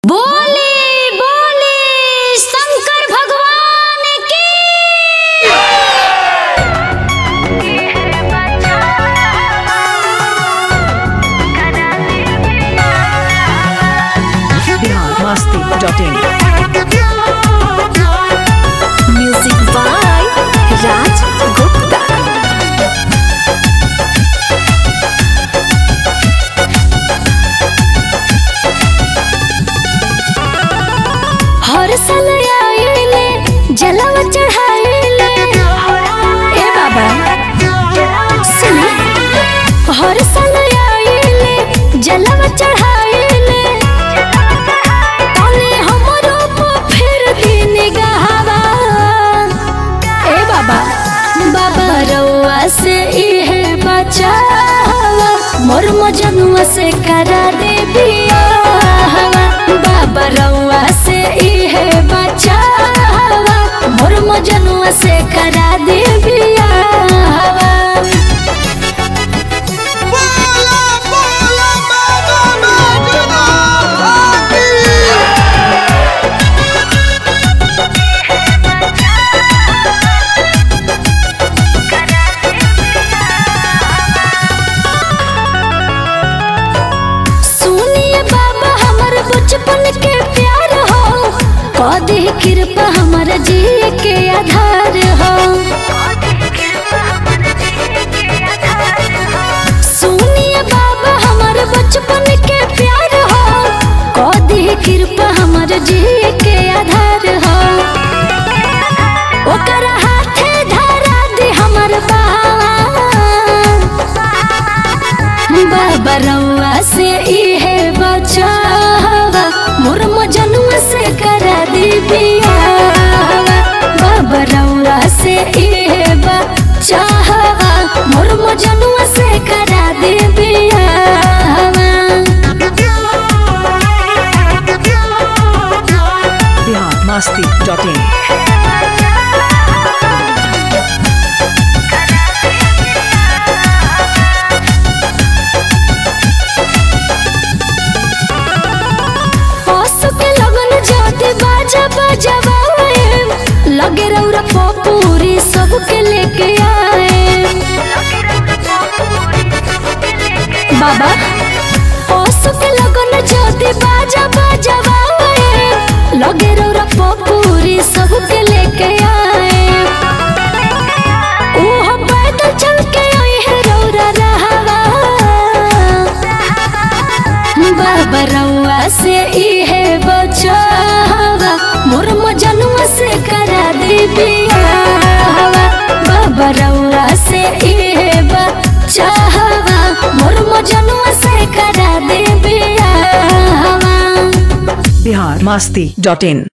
बोले बोले शंकर भगवान की Bihar Masti dot in music by Raj Gupta हर साल आइले जलवा चढ़ाइले ए बाबा सुनी हर साल आइले जलवा चढ़ाइले तने हमरो पे फिर दिन गहवा ए बाबा बाबा रउआ से इहे बचावा मोर मजनुआ से करा दे बियाहवा बाबा रउआ से इहे बचावा मोर मजनुआ से करा दे बियाहवा बोला बोला बाबा बैजनाथ की सुनिए बाबा हमर बचपन के प्यार हो कदी कृपा हमर जी के आधार हो सुनिए बाबा हमर बचपन के प्यार हो कदी कृपा हमर जी के आधार हो ओकर हाथे धरा दे हमर बाबा बाबा रउआ से इहे बचावा मोर मजनुआ से करा दी बियावा बाबा रउआ से इहे बचावा मोर मजनुआ से करा दी बियावा बिहार मस्ती डॉट इन पशु के लगन जाते बाजा बजवाए लगे रौरा पपूरी सबके लेके आए बाबा पशु के लगन जाते बाजा बजवाए लगे रौरा पपूरी सबके लेके आए ओह पैदल चल के आई है रौरा रहवा बाबा रउआ से इहे बचावा मोर मजनुआ से करा दे बियावा बाबा रउआ से इहे बचावा मोर मजनुआ से करा दे बियावा बिहार मस्ती डॉट इन